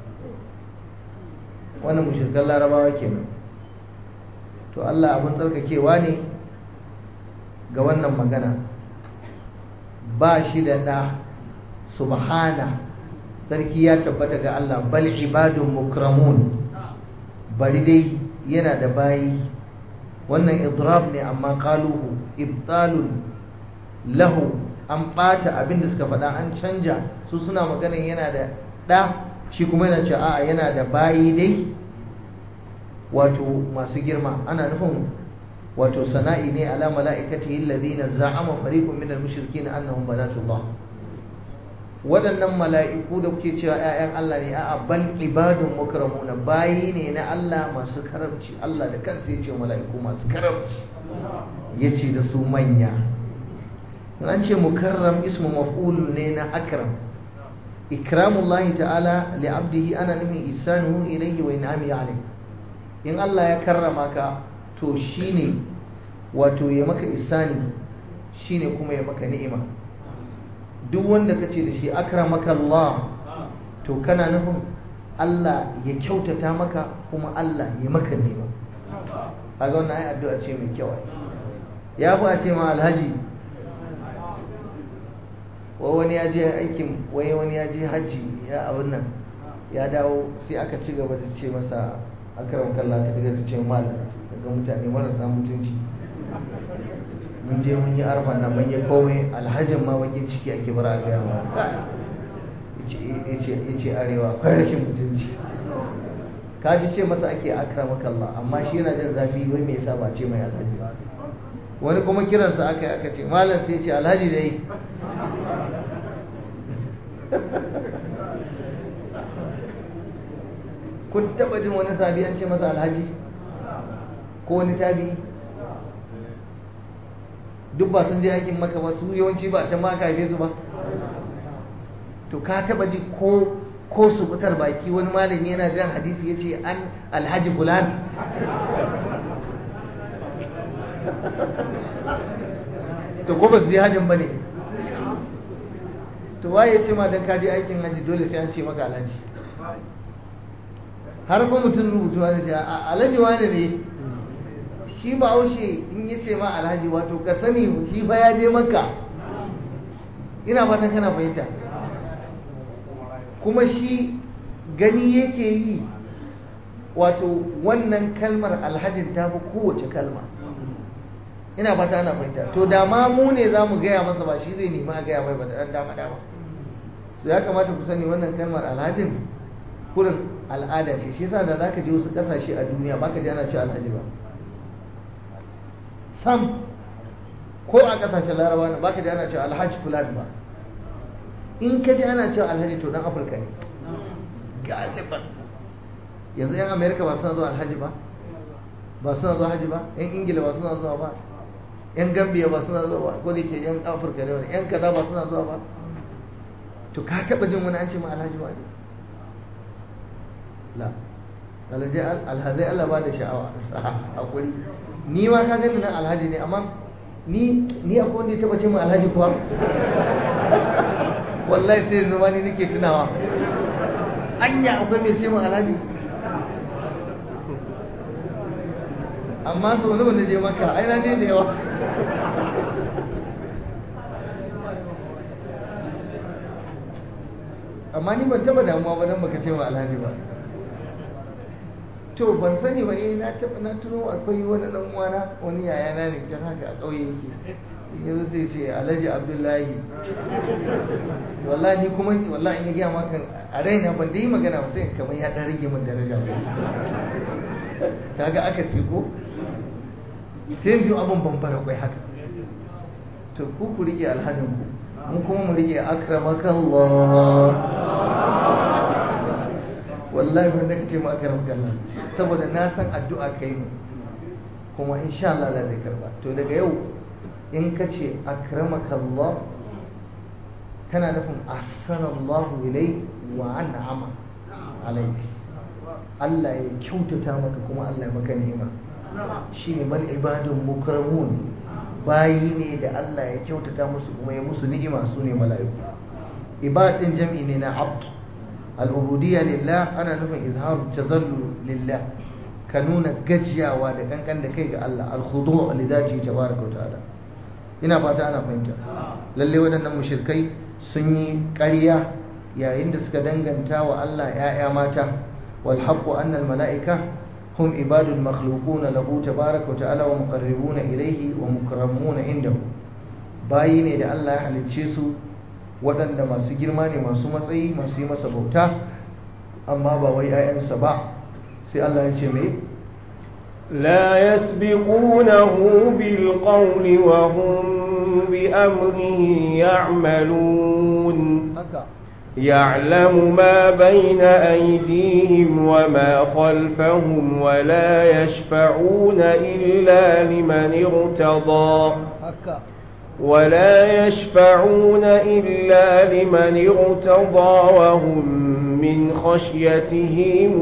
Speaker 1: wannan mushirkan larabawa kenan to Allah abin tsarkakewa ne ga wannan magana ba shi da ɗa subhana sarki ya tabbata ga Allah bal ibadun mukramun bari dai yana da bayi wannan idrab ne amma qaluhu ibtalun lahu an ɓata abin da suka faɗa an canja su suna maganin yana da ɗa shi kuma yana cewa a'a yana da bayi dai wato masu girma ana nufin wato sana'i ne ala mala'ikatihi alladhina za'ama fariqun minal mushrikeena annahum banatullah waɗannan mala'iku da kuke cewa ‘ya'yan Allah ne a bal ibadun mukramuna bayi ne na Allah masu karamci Allah da kansa ya ce mala'iku masu karamci ya ce da su manya an ce mukarram ismu maf'ul ne na akram ikramullahi ta'ala li abdihi ana nufin isanuhu ilayhi wa in'ami alayhi in Allah ya karrama ka to shine wato ya maka isani shine kuma ya maka ni'ima duk wanda ka ce da shi akramaka Allah to kana nufin Allah ya kyautata maka kuma Allah ya maka nema kaga wannan ai addu'a ce mai kyau ya fi a ce ma alhaji wa wani ya je aikin wai wani ya je hajji ya abin nan ya dawo sai aka ci gaba da ce masa akram kallah ka daga ce mal daga mutane marasa mutunci mun je mun yi arfa na mun yi komai alhajin ma bakin ciki ake bara a gaya ma ya ce arewa akwai rashin mutunci ka ji ce masa ake akramaka Allah amma shi yana jin zafi wai me yasa ba ce mai alhaji wani kuma kiransa aka aka ce malam sai ce alhaji dai kun taba jin wani sabi an ce masa alhaji ko wani tabi duk ba sun je aikin maka ba su yawanci ba can ma ka haife su ba to ka taba ji ko ko su fitar baki wani malami yana jan hadisi ya ce an alhaji fulan to ko ba su je hajjin ba ne to waye ya ce ma don ka je aikin hajji dole sai an ce maka alhaji har ko mutum rubutu zai ce alhaji wani ne shi ba haushe in ya ce ma alhaji wato ka sani shi fa ya je maka ina fatan kana fahimta kuma shi gani yake yi wato wannan kalmar alhajin ta fi kowace kalma ina fata ana fahimta to da ma mu ne za mu gaya masa ba shi zai nemi a gaya mai ba da ɗan dama dama so ya kamata ku sani wannan kalmar alhajin kurin al'ada ce shi yasa da zaka je wasu kasashe a duniya baka ji ana cewa alhaji ba sam ko a kasashen larabawa ne baka ji ana cewa alhaji fulani ba in ka ji ana cewa alhaji to dan afirka ne galiban yanzu yan amerika ba suna zuwa alhaji ba ba suna zuwa haji ba yan ingila ba suna zuwa ba yan gambiya ba suna zuwa ba ko da ke yan afirka da wani yan kaza ba suna zuwa ba to ka taɓa jin wani an ce ma alhaji ba ne la alhazai Allah ba da sha'awa hakuri ni ma ka gani nan alhaji ne amma ni ni akwai wanda ya taba ce min alhaji kuwa wallahi sai yanzu ma ni nake tunawa anya akwai mai ce min alhaji amma sau nawa na je maka ai na je da yawa amma ni ban taba damuwa ba dan baka ce min alhaji ba to ban sani ba eh na taba na tuno akwai wani dan uwana wani yaya na ne can haka a ƙauye yake yanzu sai ce Alhaji Abdullahi wallahi ni kuma wallahi in ya gaya maka a raina ban da yi magana ba sai kamar ya dan rage min daraja kaga aka ce ko sai yanzu abin bambara kwai haka to ku ku rike alhajin ku mun kuma mu rike akramakallah wallahi wanda kace mu akramakallah saboda na san addu'a kai mu kuma insha Allah Allah zai karba to daga yau in ka ce akramakallah kana nufin ahsanallahu ilai wa an'ama alaik Allah ya kyautata maka kuma Allah ya maka ni'ima shine bal ibadun mukramun bayi ne da Allah ya kyautata musu kuma ya musu ni'ima su ne mala'iku ibadin jam'i ne na abd al'ubudiyya lillah ana nufin izharu tazallu lillah ka nuna gajiyawa da kankan da kai ga Allah al-khudu' li zati tabaraka wa ta'ala ina fata ana fahimta lalle waɗannan mushrikai sun yi ƙarya yayin da suka danganta wa Allah ‘ya'ya mata wal haqqu anna al mala'ika hum ibadul makhluquna lahu tabaraka wa ta'ala wa muqarribuna ilayhi wa mukramuna indahu bayi ne da Allah ya halicce su waɗanda masu girma ne masu matsayi masu yi masa bauta amma ba wai ‘ya'yansa ba sai Allah ya ce mai
Speaker 2: لا يسبقونه بالقول وهم بأمره يعملون يعلم ما بين أيديهم وما خلفهم ولا يشفعون إلا لمن ارتضى ولا يشفعون إلا لمن ارتضى وهم من خشيته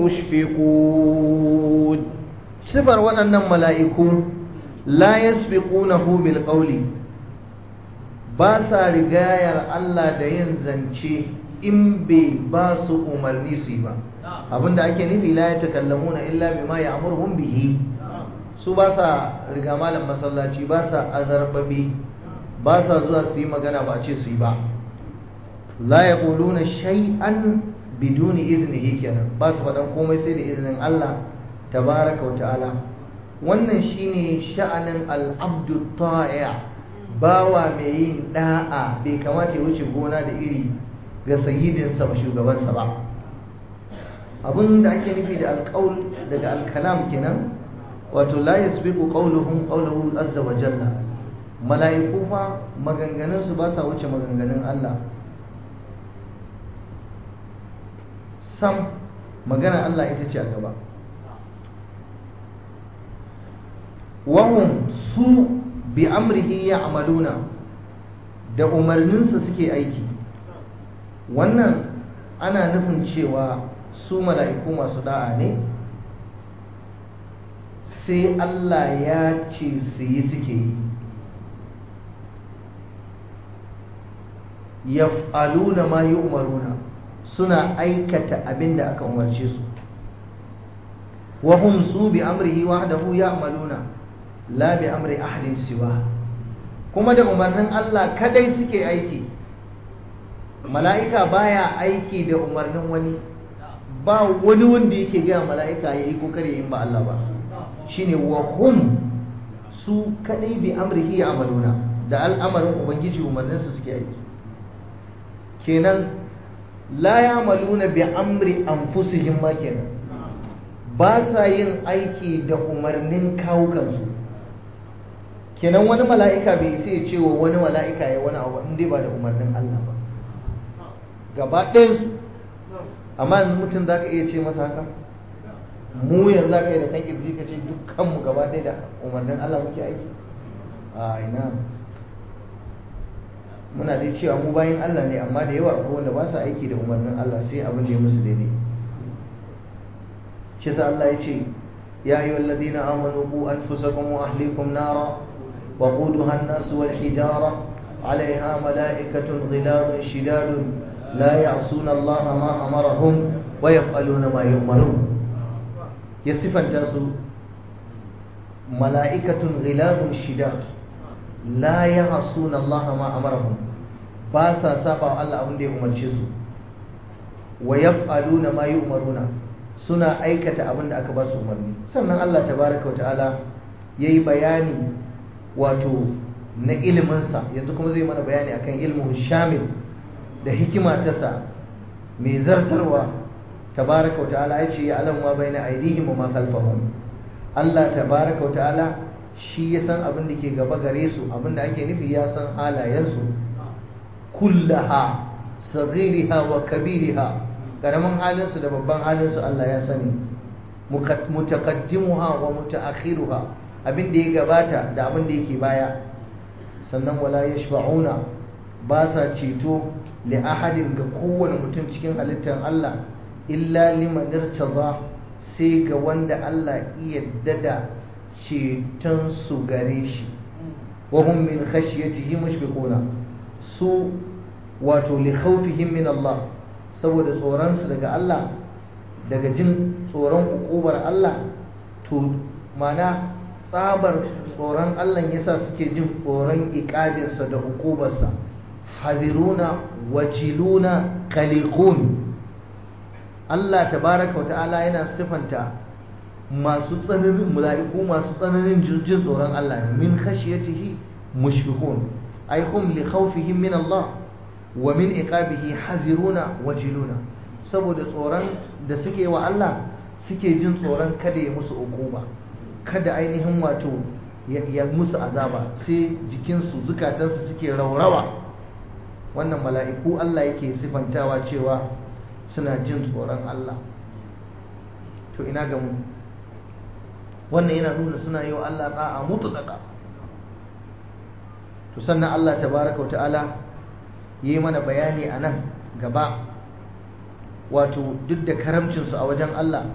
Speaker 2: مشفقون
Speaker 1: sifar waɗannan mala'iku la yasbiqunahu bil qawli ba sa rigayar Allah da yin zance in bai ba su umarni su yi ba abinda ake nufi la ya takallamuna illa bima ya'muruhum bihi su ba sa riga malam masallaci ba sa azarbabi ba sa zuwa su yi magana ba ce su yi ba la yaquluna shay'an biduni iznihi kenan ba su faɗan komai sai da izinin Allah tabaraka wa ta'ala wannan shine sha'anin al'abdu ta'a bawa mai yin da'a bai kamata ya wuce gona da iri ga sayyidinsa ba shugabansa ba abin da ake nufi da alƙaul daga alkalam kenan wato la yasbiqu qawluhum qawluhu azza wa jalla mala'iku fa maganganun su ba sa wuce maganganun Allah sam magana Allah ita ce a gaba wahum su bi amrihi ya amaluna da umarninsa suke aiki wannan ana nufin cewa su mala'iku masu da'a ne sai Allah ya ce su yi suke yi yaf'aluna ma yi umaruna suna aikata abin da aka umarce su wahum su bi amrihi wahdahu ya amaluna la bi amri ahadin siwa kuma da umarnin Allah kadai suke aiki mala'ika baya aiki da umarnin wani ba wani wanda yake gaya mala'ika ya yi kokari yin ba Allah ba shine wa hum su kadai bi amrihi amaluna da al'amarin ubangiji umarninsa suke aiki kenan la yamaluna bi amri anfusihim ma kenan ba sa yin aiki da umarnin kawukansu kenan wani mala'ika bai sai ya ce wa wani mala'ika ya wani abu in dai ba da umarnin Allah ba gaba ɗayansu amma yanzu mutum za ka iya ce masa haka mu yanzu za ka yi da kan kirji ka ce dukkanmu gaba ɗaya da umarnin Allah muke aiki a ina muna dai cewa mu bayan Allah ne amma da yawa akwai wanda ba su aiki da umarnin Allah sai abin da ya musu daidai shi sa Allah ya ce ya yi walladina amanu ku anfusakum wa ahlikum nara wa quduha an-nas wal hijara عليها ملائكة غلاظ شداد لا يعصون الله ما أمرهم ويفعلون ما يؤمرون يصف الجاسو ملائكة غلاظ شداد لا يعصون الله ما أمرهم باسا سابع الله أبن دي أمر شسو ويفعلون ما يؤمرون suna aikata abin da aka ba su umarni sannan Allah tabaraka wa ta'ala yayi bayani wato na iliminsa yanzu kuma zai mana bayani akan ilmin shamil da hikima ta sa mai zartarwa tabaraka wa ta'ala ya ce ya alam ma bayna aidihim wa ma khalfahum Allah tabaraka wa ta'ala shi ya san abin da ke gaba gare su abin da ake nufi ya san halayensu kullaha saghiriha wa kabiriha karamin halinsu da babban halinsu Allah ya sani mutaqaddimuha wa mutaakhiruha abin da ya gabata da abin da yake baya sannan wala yashfa'una ba sa ceto li ahadin ga kowane mutum cikin halittar Allah illa liman irtada sai ga wanda Allah iya dada ceton su gare shi wa hum min khashyatihi mushfiquna su wato li khawfihim min Allah saboda tsoron su daga Allah daga jin tsoron ukubar Allah to mana tsabar tsoron Allah yasa suke jin tsoron iƙabinsa da hukubarsa haziruna wajiluna kalikun Allah tabaraka wa ta'ala yana sifanta masu tsananin mala'iku masu tsananin jin tsoron Allah min khashiyatihi mushfiqun ay hum li khawfihim min Allah wa min iqabihi haziruna wajiluna saboda tsoron da suke wa Allah suke jin tsoron kada ya musu ukuba kada ainihin wato ya musu azaba sai jikinsu zukatansu suke raurawa wannan mala'iku Allah yake sifantawa cewa suna jin tsoron Allah to ina ga mu wannan yana nuna suna yi wa Allah ta'a mutlaka to sannan Allah tabaraka wa ta'ala yi mana bayani a nan gaba wato duk da karamcinsu a wajen Allah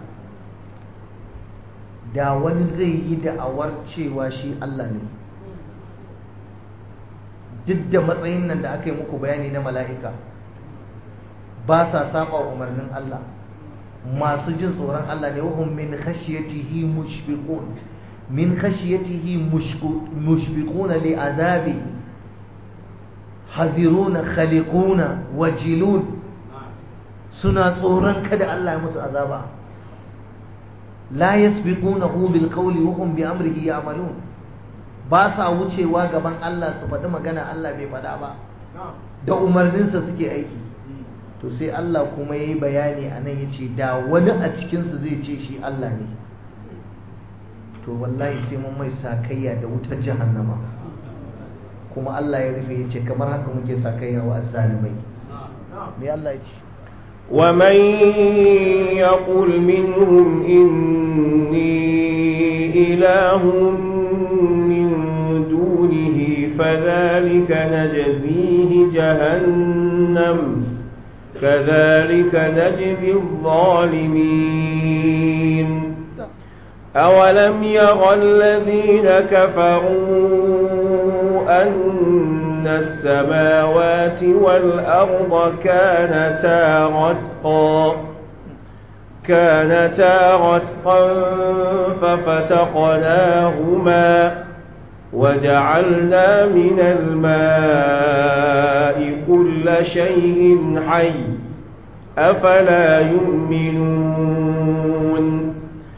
Speaker 1: da wani zai yi da'awar cewa shi Allah ne duk da matsayin nan da aka yi muku bayani na mala'ika ba sa saba umarnin Allah masu jin tsoron Allah ne wahum min khashiyatihi mushfiqun min khashiyatihi mushfiquna li azabi haziruna khaliquna wajilun suna tsoron kada Allah ya musu azaba la yasbiqunahu bil qawli wa hum bi amrihi ya'malun ba sa wucewa gaban Allah su faɗi magana Allah bai faɗa ba da umarninsa suke aiki to sai Allah kuma yayi bayani anan yace da wani a cikin su zai ce shi Allah ne to wallahi sai mun mai sakayya da wutar jahannama kuma Allah ya rufe yace kamar haka muke sakayya wa azzalimai me Allah ya ce
Speaker 2: ومن يقل منهم إني إله من دونه فذلك نجزيه جهنم كذلك نجزي الظالمين أولم يرى الذين كفروا أن السماوات والأرض كانتا رتقا كانتا رتقا ففتقناهما وجعلنا من الماء كل شيء حي أفلا يؤمنون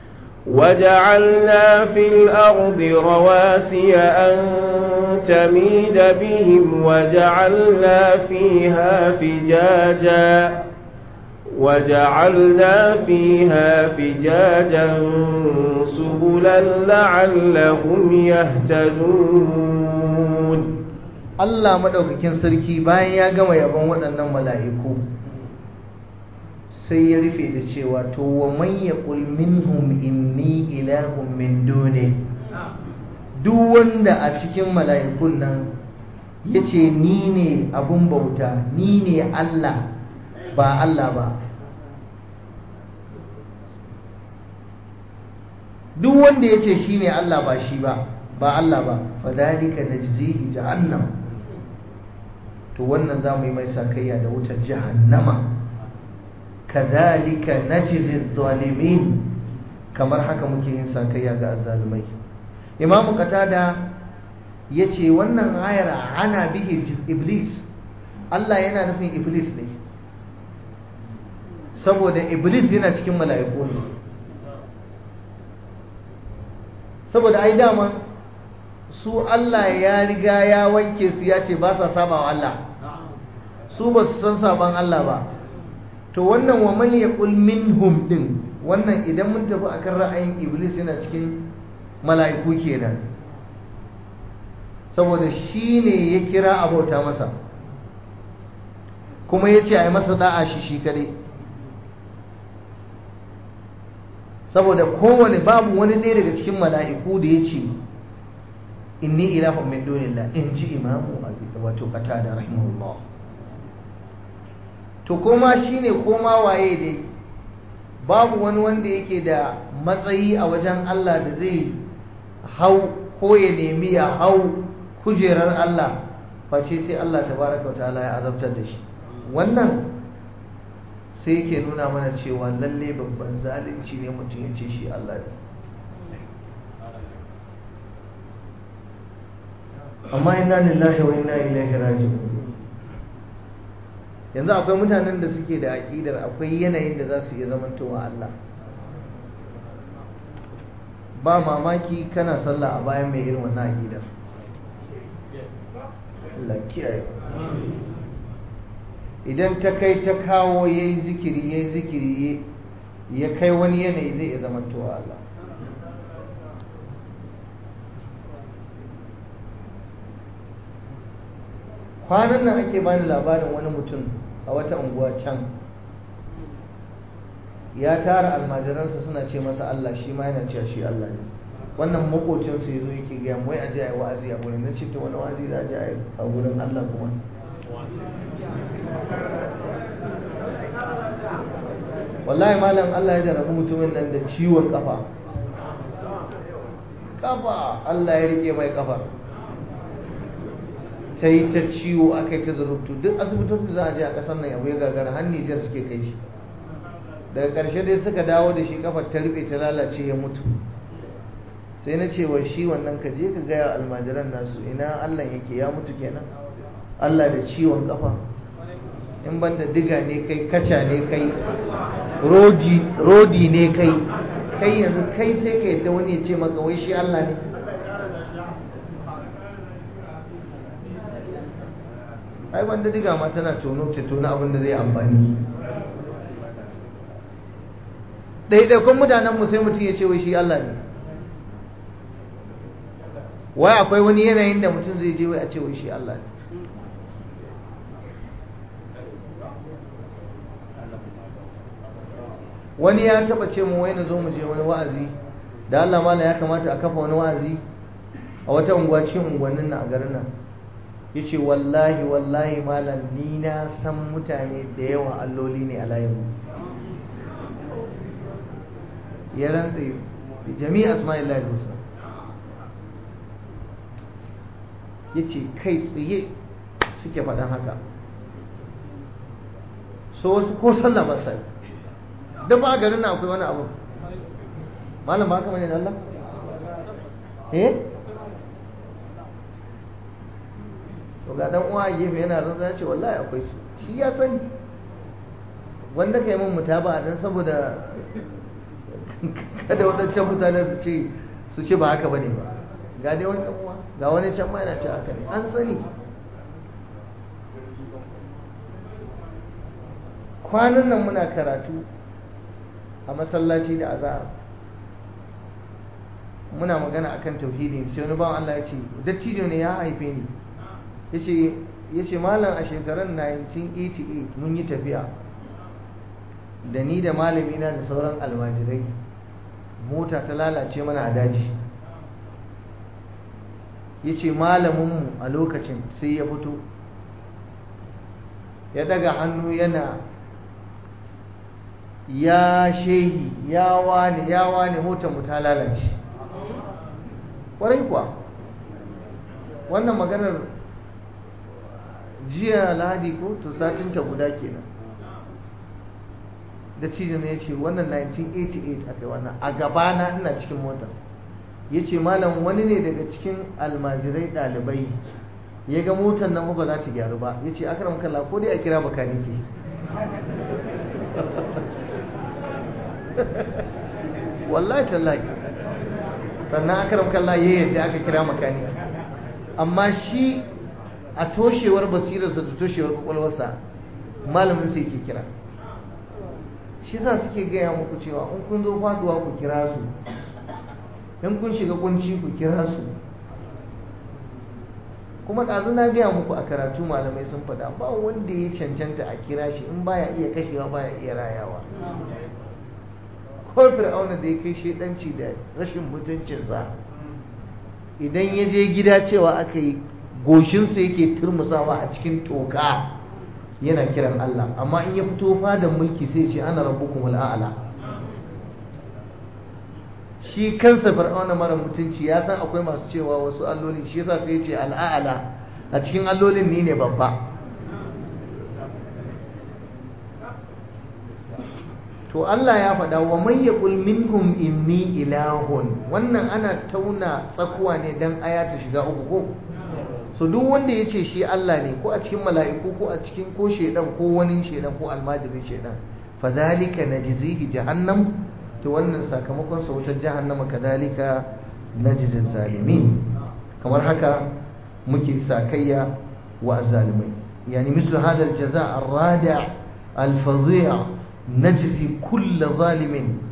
Speaker 2: وجعلنا في الأرض رواسي أن تميد بهم وجعلنا فيها فجاجا وجعلنا فيها فجاجا سبلا لعلهم يهتدون
Speaker 1: Allah madaukakin sarki bayan ya gama yabon waɗannan mala'iku sai ya rufe da cewa to wa man yaqul minhum inni ilahun min duni duk wanda a cikin mala'ikun nan ya ce ni ne abun bauta ni ne Allah ba Allah ba duk wanda ya ce shi ne Allah ba shi ba ba Allah ba fadalika najzihi jahannam to wannan za mu yi mai sakayya da wutar jahannama kadhalika najzi zalimin kamar haka muke yin sakayya ga azzalumai imam qatada yace wannan ayar ana bihi iblis Allah yana nufin iblis ne saboda iblis yana cikin mala'iku ne saboda ai dama su Allah ya riga ya wanke su ya ce ba sa saba wa Allah su ba su san saban Allah ba to wannan wa man yaqul minhum din wannan idan mun tafi akan ra'ayin iblis yana cikin mala'iku kenan saboda shi ne ya kira abauta masa kuma ya ce a yi masa da'a shi shi kare saboda kowane babu wani ɗaya daga cikin mala'iku da ya ce inni ilahun min dunillah in ji imamu wato kata da rahimahullah to koma shi ne koma waye dai babu wani wanda yake da matsayi a wajen Allah da zai hau ko ya nemi ya hau kujerar Allah face sai Allah tabaraka wa ta'ala ya azabtar da shi wannan sai yake nuna mana cewa lalle babban zalunci ne mutum ya ce shi Allah ne amma inna lillahi wa inna ilaihi raji'un yanzu akwai mutanen da suke da aƙidar akwai yanayin da za su iya zamantowa Allah ba mamaki kana sallah a bayan mai irin wannan aƙidar Allah kiyaye idan ta kai ta kawo ya yi zikiri ya yi zikiri ya kai wani yanayi zai iya zamantowa Allah kwanan nan ake bani labarin wani mutum a wata unguwa can ya tara almajiransa suna ce masa Allah shi ma yana cewa shi Allah ne wannan makocinsu ya zo yake gaya wai a je a yi wa'azi a gurin na ce ta wani wa'azi za a je a yi a gurin Allah kuma wallahi malam Allah ya jarabi mutumin nan da ciwon kafa kafa Allah ya rike mai kafa ta yi ta ciwo aka yi ta zarubtu duk asibitocin za a je a kasar nan abu ya gagara har Nijar suke kai shi daga ƙarshe dai suka dawo da shi kafar ta rufe ta lalace ya mutu sai na ce wa shi wannan ka je ka gaya almajiran nasu ina Allah yake ya mutu kenan Allah da ciwon kafa in banda diga ne kai kaca ne kai rodi ne kai kai yanzu kai sai ka yadda wani ya ce maka wai shi Allah ne ai banda diga ma tana tono ta tono abin da zai amfani ɗaiɗaikun mutanenmu sai mutum ya ce wai shi Allah ne wai akwai wani yanayin da mutum zai je wai a ce wai shi Allah ne wani ya taba ce mu wai na zo mu je wani wa'azi da Allah mala ya kamata a kafa wani wa'azi a wata unguwa cikin unguwannin na a garin nan ya ce wallahi wallahi malam ni na san mutane da yawa alloli ne a layinmu ya rantse jami'a asma'illahi husna ya ce kai tsaye suke faɗan haka so wasu ko sallah ba sai da ba garin na akwai wani abu malam ba haka bane da Allah eh to ga dan uwa a gefe yana rantsa ya ce wallahi akwai su shi ya sani wanda kai mun mutaba dan saboda kada wadancan mutanen su ce su ce ba haka bane ba ga dai wani uwa ga wani can ma yana ce haka ne an sani kwanan nan muna karatu a masallaci da azahar muna magana akan tauhidi sai wani bawan Allah ya ce dattijo ne ya haife ni ya ce malam a shekarar 1988 mun yi tafiya da ni da malamina da sauran almajirai mota ta lalace mana a daji ya ce malaminmu a lokacin sai ya fito ya daga hannu yana ya shehi ya wane ya wane motar mu ta lalace ƙwarai kuwa wannan maganar jiya lahadi ko to satinta guda kenan da cijin ya ce wannan 1988 aka yi wannan a gabana ina cikin motar ya ce malam wani ne daga cikin almajirai ɗalibai ya ga motar nan ba za ta gyaru ba ya ce akaram kalla ko dai a kira bakanike wallahi tallahi sannan akaram kalla ya yadda aka kira makaniki amma shi a toshewar basirarsa da toshewar kwakwalwarsa malamin sai ke kira shi sa suke gaya muku cewa in kun zo faduwa ku kira su in kun shiga kunci ku kira su kuma ɗazu na gaya muku a karatu malamai sun faɗa ba wanda ya cancanta a kira shi in baya iya kashewa baya iya rayawa ko fir'auna da ya kai shaidanci da rashin mutuncinsa idan ya je gida cewa aka yi goshinsa yake turmusawa a cikin toka yana kiran Allah amma in ya fito fadan mulki sai ce ana rabbukum al'ala shi kansa fir'auna mara mutunci ya san akwai masu cewa wasu alloli shi yasa sai ya ce al'ala a cikin allolin ni ne babba to Allah ya faɗa wa man yaqul minhum inni ilahun wannan ana tauna tsakuwa ne dan aya ta shiga uku ko so duk wanda ya ce shi Allah ne ko a cikin mala'iku ko a cikin ko shedan ko wani shedan ko almajirin shedan fa zalika najzihi jahannam to wannan sakamakon sa wutar jahannama kadalika najzil zalimin kamar haka muke sakayya wa azzalimai yani mislu hada aljaza arradi' alfadhi' najzi kull zalimin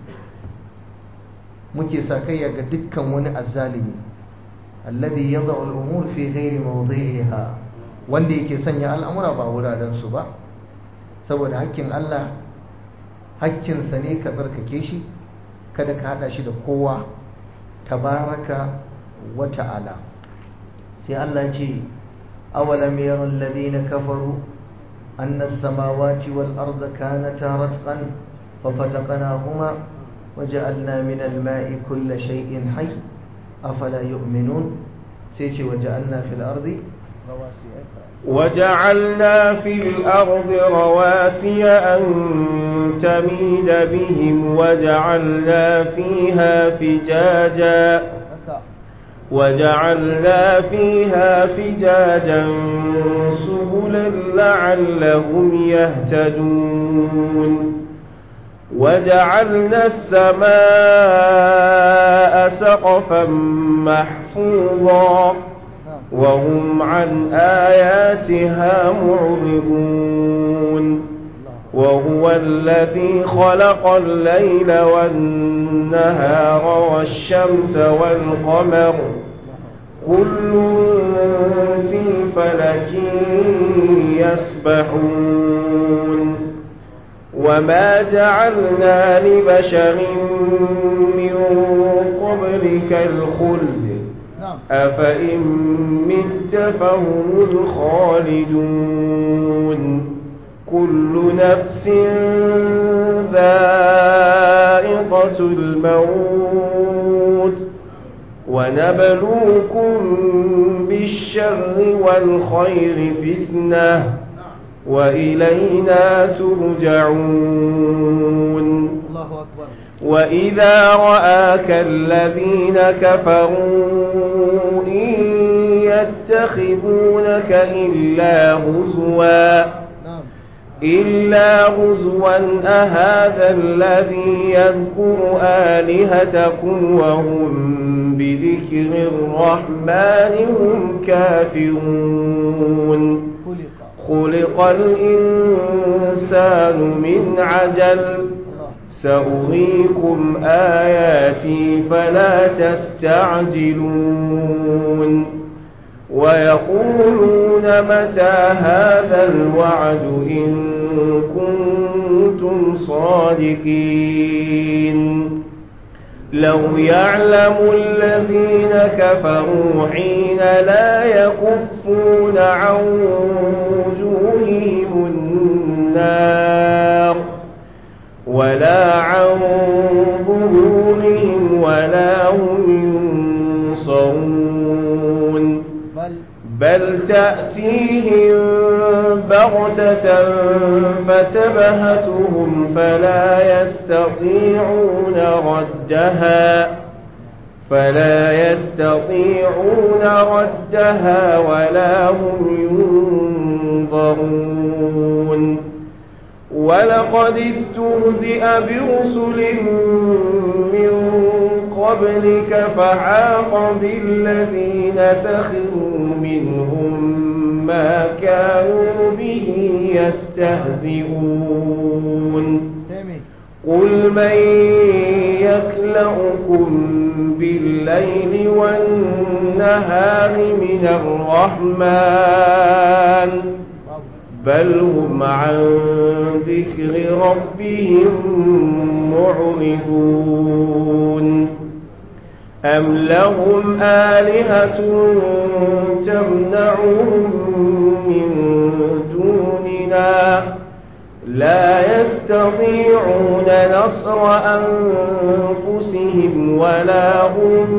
Speaker 1: muke sakayya ga dukkan wani azzalimi alladhi yada'u al-umur fi ghairi mawdi'iha wanda yake sanya al'amura ba wuraren su ba saboda hakkin Allah hakkin sa ne ka barkake shi kada ka hada shi da kowa tabaraka wa ta'ala sai Allah ya ce awalam yara alladhina kafaru anna as-samawati wal arda kanata ratqan fafataqnahuma وجعلنا من الماء كل شيء حي أفلا يؤمنون سيتي وجعلنا في الأرض رواسي
Speaker 2: وجعلنا في الأرض رواسي أن تميد بهم وجعلنا فيها فجاجا وجعلنا فيها فجاجا سبلا لعلهم يهتدون وجعلنا السماء سقفا محفوظا وهم عن آياتها معرضون وهو الذي خلق الليل والنهار والشمس والقمر كل في فلك يسبحون وما جعلنا لبشر من قبلك الخلد أفإن مت فهم الخالدون كل نفس ذائقة الموت ونبلوكم بالشر والخير فتنة وإلينا ترجعون
Speaker 1: الله أكبر
Speaker 2: وإذا رآك الذين كفروا إن يتخذونك إلا هزوا
Speaker 1: نعم
Speaker 2: إلا هزوا أهذا الذي يذكر آلهتكم وهم بذكر الرحمن هم كافرون
Speaker 1: خلق
Speaker 2: خلق الإنسان من عجل
Speaker 1: الله
Speaker 2: سأريكم آياتي فلا تستعجلون ويقولون متى هذا الوعد إن كنتم صادقين لو يعلم الذين كفروا حين لا يكفون عن وجوههم النار ولا عن ظهورهم ولا هم ينصرون
Speaker 1: بل
Speaker 2: بل تأتيهم بغتة فتبهتهم فلا يستطيعون ردها فلا يستطيعون ردها ولا هم ينظرون ولقد استهزئ برسل من قبلك فحاق بالذين سخروا منهم ما كانوا به يستهزئون
Speaker 1: سامي
Speaker 2: قل من يكلؤكم بالليل والنهار من الرحمن بل هم عن ذكر ربهم معرضون أم لهم آلهة تمنعهم من دوننا لا يستطيعون نصر أنفسهم ولا هم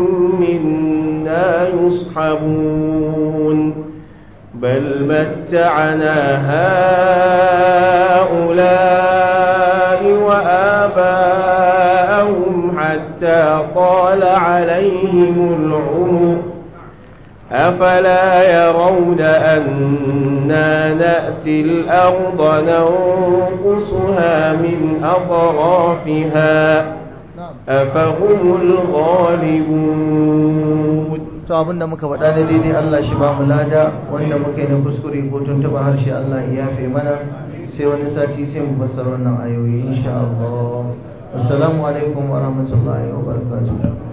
Speaker 2: منا يصحبون بل متعنا هؤلاء وآباءهم حتى طال عليهم العمر أفلا يرون أنا نأتي الأرض ننقصها من أطرافها
Speaker 1: نعم
Speaker 2: أفهم الغالبون
Speaker 1: to abinda muka faɗa da daidai Allah shi ba mu lada wanda muka yi na kuskure ko tuntuɓa harshe Allah ya yafe mana sai wani sati sai mu fassara wannan ayoyi insha Allah assalamu alaikum wa rahmatullahi wa barakatuh